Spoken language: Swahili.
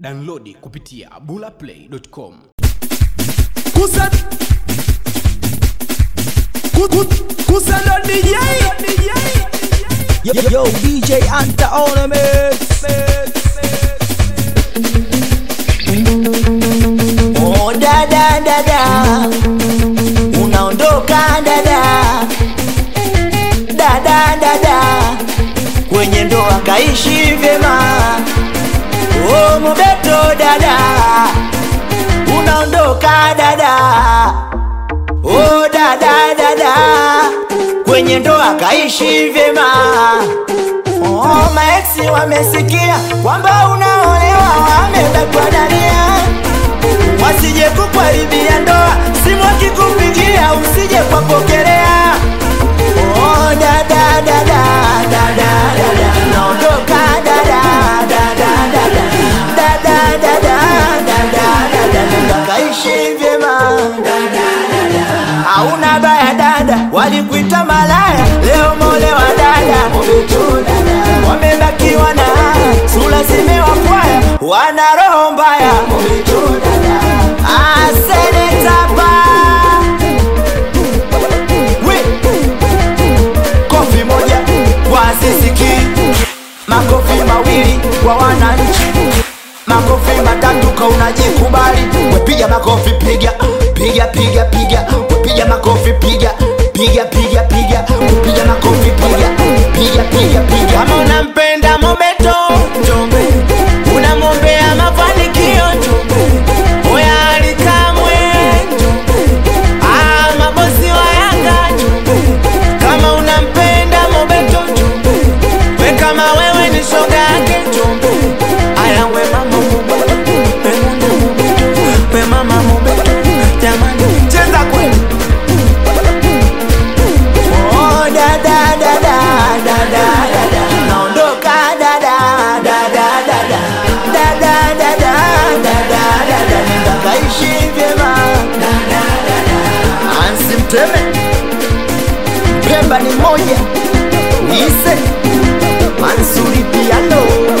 Downloadi kupitia bulaplay.com. Kusa Ku- ku- Kusa ndo DJ Yo, yo, DJ Anta on a mix. Oh, dada dada, unaondoka dada, dada dada, kwenye ndoa kaishi vyema. Oh, Mobeto dada, unaondoka dada, oh dada dada, kwenye ndoa kaishi vyema. Oh, maeksi wamesikia kwamba unaolewa, wamebakwa dalia, wasije kukuharibia ndoa, simu akikupigia usije kwapokelea. Oh, dada dada dada dada, naondoka dada dada dada dada dada dada dada, nenda kaishi vyema hauna baya dada, walikuita malaya, leo molewa dada, wamebakiwa na sura zimewakwaya, wana roho mbaya. Ah, seneta pa. We. Kofi moja kwa Ziziki, makofi mawili kwa wananchi, makofi matatu kwa unajikubali. Wepiga makofi, piga piga piga piga, wepiga makofi, piga piga piga piga, wepiga makofi, piga piga piga piga. Kama unampenda Mobeto, njombe, unamwombea mafanikio, njombe, oya alikamwe, njombe, ah, mabosi wa Yanga, njombe, kama unampenda Mobeto, njombe, we kama wewe ni shoga yake, njombe, aya we mama Mobeto, we mwana Mobeto, we mama Mobeto, jamani, cheza kweli. Oh, da, da, da, da, da, da, da, da. Naondoka da, da, da, da, da, da. Da, da, da, da, da, da, da, da. Nenda kaishi vyema. Ansi Mteme Pemba ni moja Nise Mansuri Piano